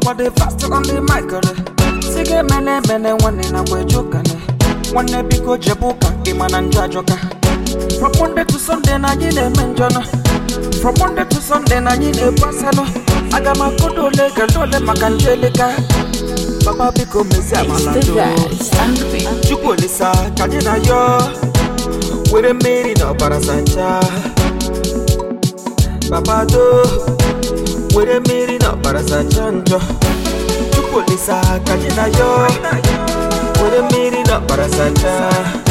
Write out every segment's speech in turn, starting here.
body fast on the mic sige mene mene nwanne na mgbe jukane nwanne biko jebe ụka ịma na njọ ajọka from monday to sunday na anyị na-eme njọnọ from monday to sunday na anyị na-ebu asalụ aga m akụda ole gele ole maka nje eleka baba biko mezie amala It's the doo vibes and the beat. chukwu olisa ka anyị na yọ were mmiri na ọbara sacha babado were mmiri na ọbara sacha njọ chukwu olisa ka anyị na yọ were mmiri na ọbara sacha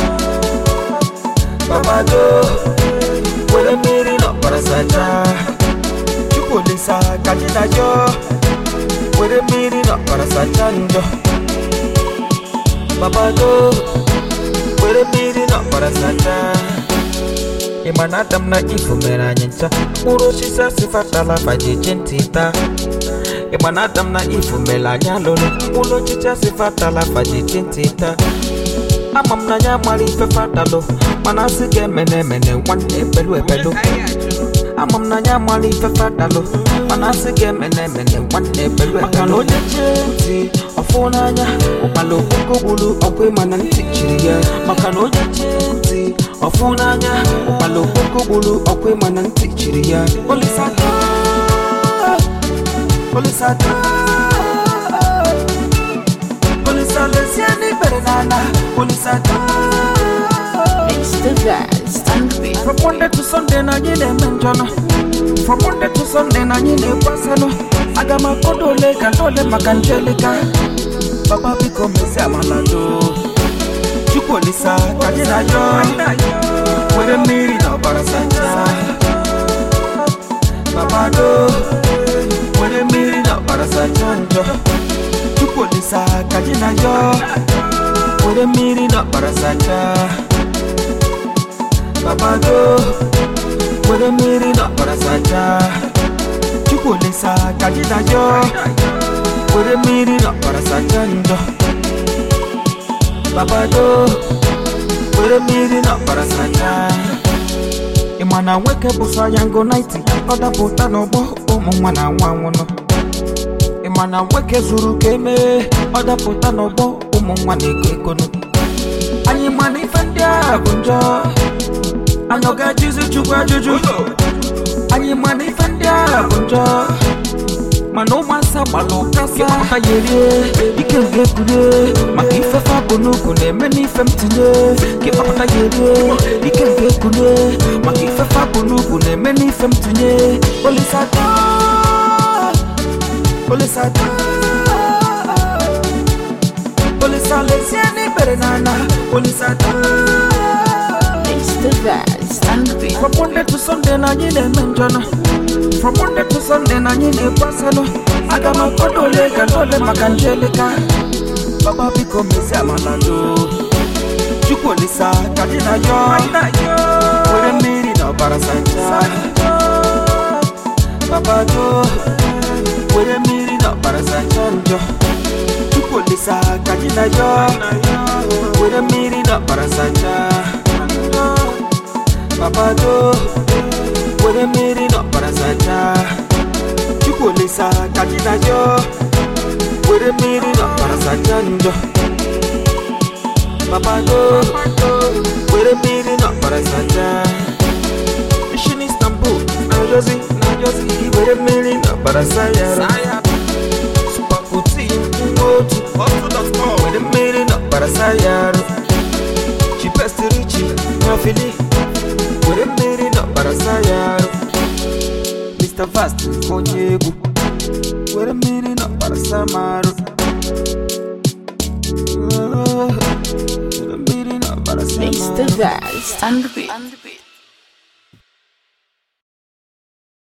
babado were mmiri na ọbara sacha chukwu olisa ka anyị na yọ were mmiri na ọbara sacha njọ babado were mmiri na ọbara sacha ị ma na adam na ifo mere anyị ncha mkpụrụ osisi asịfatala fajeje ntị taa ị ma na adam na ifo mere anyị alụrụ mkpụrụ osisi asịfatala fajeje ntị taa ama m na ya mara ife fatalụ mana asị ga emene emene nwanne epelu epelu ama m na ya mara ife fatalụ mana asị ga emene emene nwanne epelu epelu maka na onye chee ntị ọfụ n'anya ụkpala okpoko gburu ọkwa ịma na ntị chiri ya maka na onye chee ntị ọfụ n'anya ụkpala okpoko gburu ọkwa ịma na ntị chiri ya olisata olisata olisa lezie n'ikpere n'ala olisata It's the vibes and the beat. From Monday to Sunday na anyị na-eme njọnọ From Monday to Sunday na anyị na-ekwu asalụ aga m akpọdo ole gala ole maka njeleka baba biko mezi amala do chukwu olisa ka anyị na yọ were mmiri na ọbara sacha baba do were mmiri na ọbara sacha njọ chukwu olisa ka anyị na yọ were mmiri na ọbara sacha babado were mmiri na ọbara sacha chukwu olisa ka gị na yọ were mmiri na ọbara sacha njọ babado were mmiri na ọbara sacha ị ma na nwoke bụ sọ ya ngo 90 ọ dapụta n'ọgbọ ụmụ nwa na nwa nwụnụ ị ma na nwoke zuru ka emee ọ dapụta n'ọgbọ ụmụ nwa na-ego egonu anyị ma na ife ndị a bụ njọ anyị ọ ga-ajụzi chukwu ajụjụ anyị ma na ife ndị a bụ njọ mana ụmụasa gbalụ kasa ha ya erie ike m ga-ekurie maka ifefe bụ n'ukwu na-eme n'ife m tinye ka ịkpapụta ya erie ike m ga-ekurie maka ifefe bụ n'ukwu na-eme n'ife m tinye olisata olisata olisa lezie n'ikpere n'ala olisata It's the vibes and the beat. From Monday to Sunday na anyị na-eme njọnọ From Monday to Sunday na anyị na-ebu asalụ aga m akpọdo ole gala ole maka njeleka baba biko mezi amala do chukwu olisa ka anyị na yọ were mmiri na ọbara sacha baba do were mmiri na ọbara sacha njọ chukwu olisa ka anyị na yọ were mmiri na ọbara sacha babado were mmiri na ọbara sacha chukwu olisa ka anyị na yọ were mmiri na ọbara sacha njọ babado were mmiri na ọbara sacha mission istanbul na jozi na jozi were mmiri na ọbara sayara supakuti otu were mmiri na ọbara sayara chipestirichi na fili were mmiri na ọbara sayara mr fast onye egwu were mmiri na ọbara samarụ were mmiri na ọbara It's the samarụ vibes and the beat.